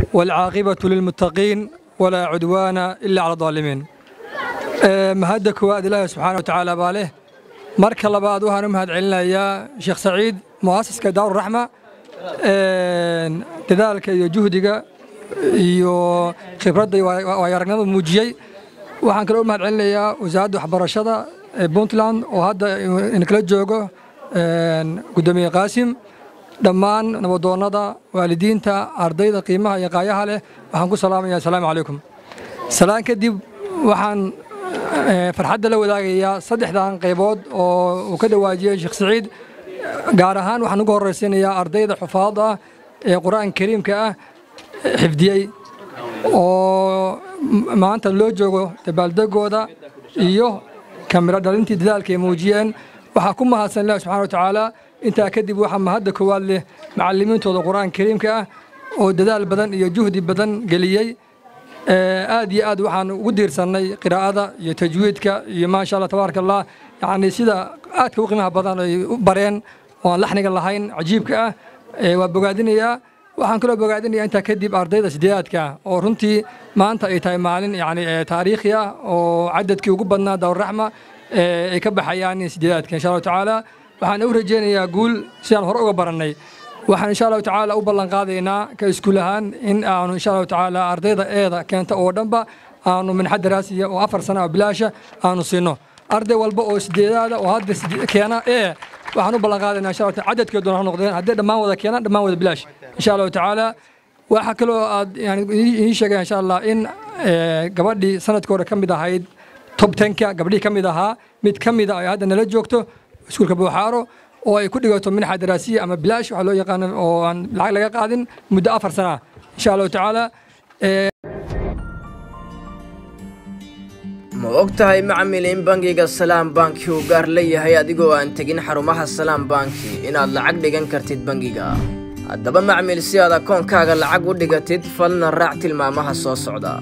والعاقبة للمتقين ولا عدوان إلا على الظالمين mahadda koowaad ilaahi subxaana wa tacaala baa leh marka labaad waxaan u mahad celinayaa sheekh saciid mu'asiska daaruraxma dadaalka iyo juhdiga iyo khibradda iyo waayo-aragnimada muujiyey waxaan kaloo u mahad celinayaa wasaaradda waxbarashada ee puntland oo hadda inkala joogo guddoomiye qaasim dhammaan nabadoonnada waalidiinta ardayda qiimaha iyo qaayaha leh waxaan ku salaamaya asalaamu calaykum salaan kadib waxaan farxadda la wadaagayaa saddexdan qaybood oo uu ka dhawaajiyey sheekh saciid gaar ahaan waxaan ugu horraysiinayaa ardayda xufaadda ah ee qur-aanka kariimka ah xifdiyey oo maanta loo joogo dabaaldegooda iyo kamiro dhalintii dadaalka ay muujiyeen waxaa ku mahadsan ilahi subxana wa tacaala intaa kadib waxaa mahadda koowaad leh macallimiintooda qur-aanka kariimka ah oo dadaal badan iyo juhdi badan geliyey aad iyo aad waxaan ugu diirsannay qiraa'ada iyo tajwiidka iyo maasha allah tabaaraka allah yacni sida aadka u qiimaha badan ay u bareen oo aan laxniga lahayn cajiibka ah waa bogaadinayaa waxaan kaloo bogaadinayaa intaa kadib ardayda sideedaadka oo runtii maanta ay tahay maalin yacni taariikhi ah oo cadadkii ugu badnaa dawrraxma ay ka baxayaan sideedaadka insha allahu tacaala waxaan u rajaynayaa guul sidaan hore uga barannay waxaan insha allahu tacaala u ballan qaadaynaa ka iskuul ahaan in aanu insha allahu tacaala ardayda eeda keenta oo dhanba aanu minxa daraasiya oo afar sana oo bilaasha aanu siino arday walba oo sideedaada oo hadda keena ee waxaan u ballan qaadaynaa insha allah cadadkeeduna ha noqdeen haddii dhammaan wada keenaan dhammaan wada bilaash insha allahu tacaala waxaa kaloo aad yani ii sheegaya insha allah in gabadhii sanadka hore ka mid ahayd tob tenka gabdhihii ka mid ahaa mid ka mida ay hadda nala joogto iskuulka buuxaaro oo ay ku dhigato minxa daraasiya ama bilaash waxaa loo yaqaano oo aan lacag laga qaadin muddo afar sana ah insha allahu tacaala ma og tahay macmil in bangiga salaam banki uu gaar leeyahay adigoo aan tegin xarumaha salaam banki inaad lacag dhigan kartid bangiga haddaba macmil si aad akoonkaaga lacag u dhigatid falna raac tilmaamaha soo socda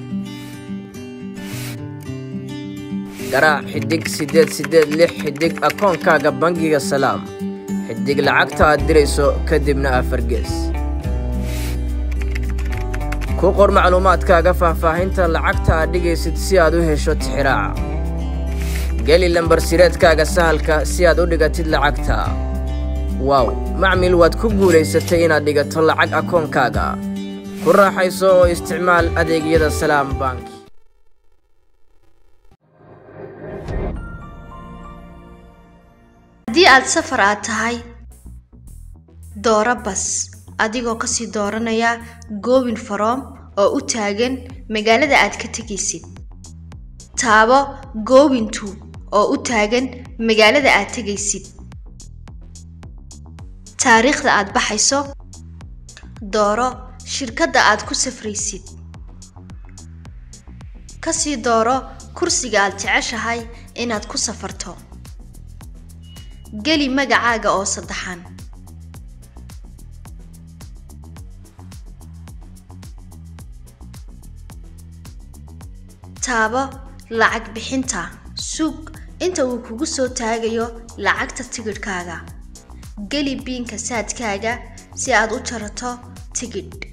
garaac xidig siddeed siddeed lix xidig akoonkaaga bangiga salaam xidig lacagta aad dirayso kadibna afar gees ku qor macluumaadkaaga faahfaahinta lacagta aad dhigaysid si aad u hesho tixiraaca geli lambar sireedkaaga sahalka si aad u dhigatid lacagta waaw macmil waad ku guulaysatay inaad dhigato lacag akoonkaaga ku raaxayso oo isticmaal adeegyada salaam bank haddii aad safar aad tahay dooro bas adigoo kasii dooranaya goobin faroom oo u taagan magaalada aad ka tegaysid taabo goobintu oo u taagan magaalada aad tegaysid taariikhda aad baxayso dooro shirkadda aad ku safraysid kasii dooro kursiga aad jeceshahay inaad ku safarto geli magacaaga oo saddexan taabo lacag bixinta sug inta uu kugu soo taagayo lacagta tigidhkaaga geli biinka saadkaaga si aad u jarato tigidh